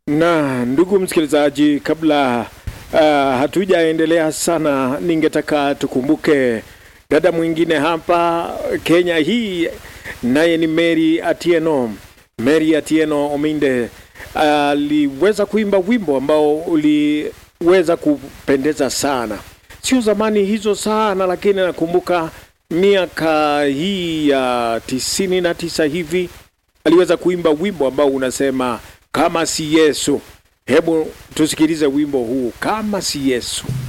Na ndugu msikilizaji, kabla uh, hatujaendelea sana, ningetaka tukumbuke dada mwingine hapa Kenya hii, naye ni Mary Atieno. Mary Atieno Ominde aliweza uh, kuimba wimbo ambao uliweza kupendeza sana, sio zamani hizo sana, lakini nakumbuka miaka hii ya tisini na tisa hivi aliweza kuimba wimbo ambao unasema kama si Yesu. Hebu tusikilize wimbo huu, kama si Yesu.